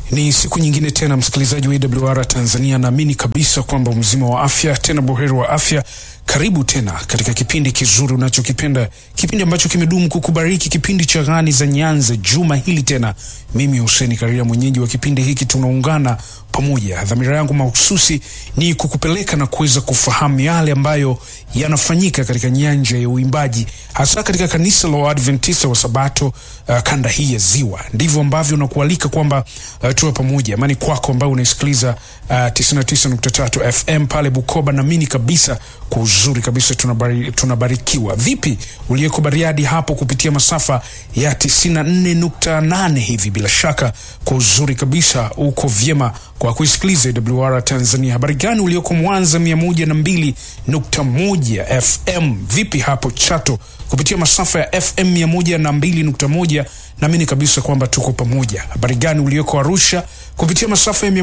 Ni siku nyingine tena, msikilizaji wa AWR Tanzania, naamini kabisa kwamba mzima wa afya, tena buheri wa afya. Karibu tena katika kipindi kizuri unachokipenda, kipindi ambacho kimedumu kukubariki, kipindi cha Ghani za Nyanza. Juma hili tena, mimi Hussein Karia, mwenyeji wa kipindi hiki, tunaungana pamoja. Dhamira yangu mahususi ni kukupeleka na kuweza kufahamu yale ambayo yanafanyika katika nyanja ya uimbaji, hasa katika kanisa la Waadventista wa Sabato uh, kanda hii ya Ziwa. Ndivyo ambavyo nakualika kwamba uh, tuwe pamoja. Amani kwako ambayo unaisikiliza uh, 99.3 FM pale Bukoba. Naamini kabisa kwa uzuri kabisa tunabari, tunabarikiwa. Vipi uliyeko Bariadi hapo kupitia masafa ya 94.8 hivi? Bila shaka kwa uzuri kabisa uko vyema kwa kuisikiliza AWR Tanzania. Habari gani ulioko Mwanza 102.1 FM? Vipi hapo Chato kupitia masafa ya FM 102.1? Naamini kabisa kwamba tuko pamoja. Habari gani ulioko Arusha kupitia masafa ya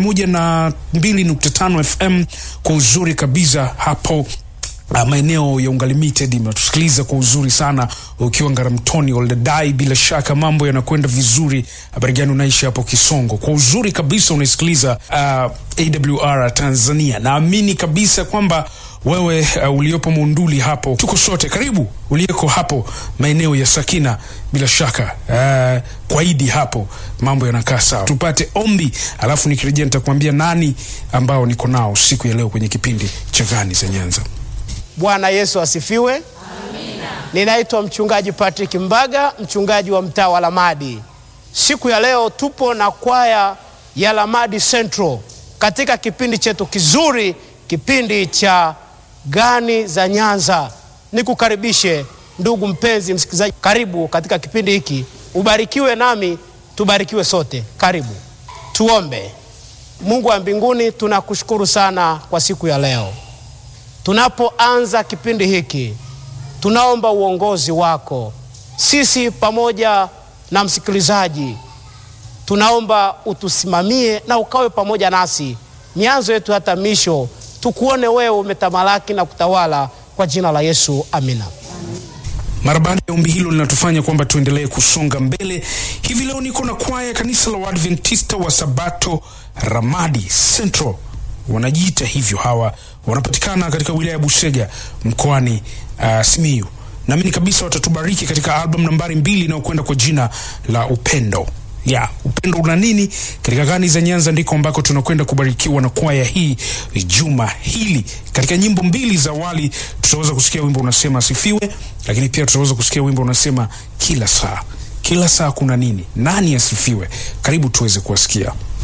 102.5 FM? Kwa uzuri kabisa hapo Uh, maeneo ya Unga Limited mnatusikiliza kwa uzuri sana ukiwa Ngaramtoni Oldadai, bila shaka mambo yanakwenda vizuri. Habari gani unaishi hapo Kisongo? Kwa uzuri kabisa unaisikiliza uh, AWR Tanzania. Naamini kabisa kwamba wewe uh, uliopo Munduli hapo, tuko sote. Karibu uliyeko hapo maeneo ya Sakina, bila shaka uh, kwa Idi hapo mambo yanakaa sawa. Tupate ombi, alafu nikirejea nitakwambia nani ambao niko nao siku ya leo kwenye kipindi cha Ghani za Nyanza. Bwana Yesu asifiwe. Amina. Ninaitwa mchungaji Patrick Mbaga, mchungaji wa mtaa wa Lamadi. Siku ya leo tupo na kwaya ya Lamadi Central katika kipindi chetu kizuri, kipindi cha Ghani za Nyanza. Nikukaribishe ndugu mpenzi msikilizaji, karibu katika kipindi hiki, ubarikiwe nami tubarikiwe sote. Karibu tuombe. Mungu wa mbinguni, tunakushukuru sana kwa siku ya leo. Tunapoanza kipindi hiki, tunaomba uongozi wako. Sisi pamoja na msikilizaji, tunaomba utusimamie na ukawe pamoja nasi mianzo yetu hata misho, tukuone wewe umetamalaki na kutawala, kwa jina la Yesu, amina. Mara baada ya ombi hilo linatufanya kwamba tuendelee kusonga mbele. Hivi leo niko na kwaya kanisa la Waadventista wa Sabato Ramadi Central, wanajiita hivyo hawa wanapatikana katika wilaya ya Busega mkoani uh, Simiyu. Naamini kabisa watatubariki katika album nambari mbili inayokwenda kwa jina la Upendo. Ya, upendo una nini? Katika Ghani za Nyanza ndiko ambako tunakwenda kubarikiwa na kwaya hii juma hili. Katika nyimbo mbili za awali tutaweza kusikia wimbo unasema asifiwe, lakini pia tutaweza kusikia wimbo unasema kila saa. Kila saa kuna nini? Nani asifiwe? Karibu tuweze kuwasikia.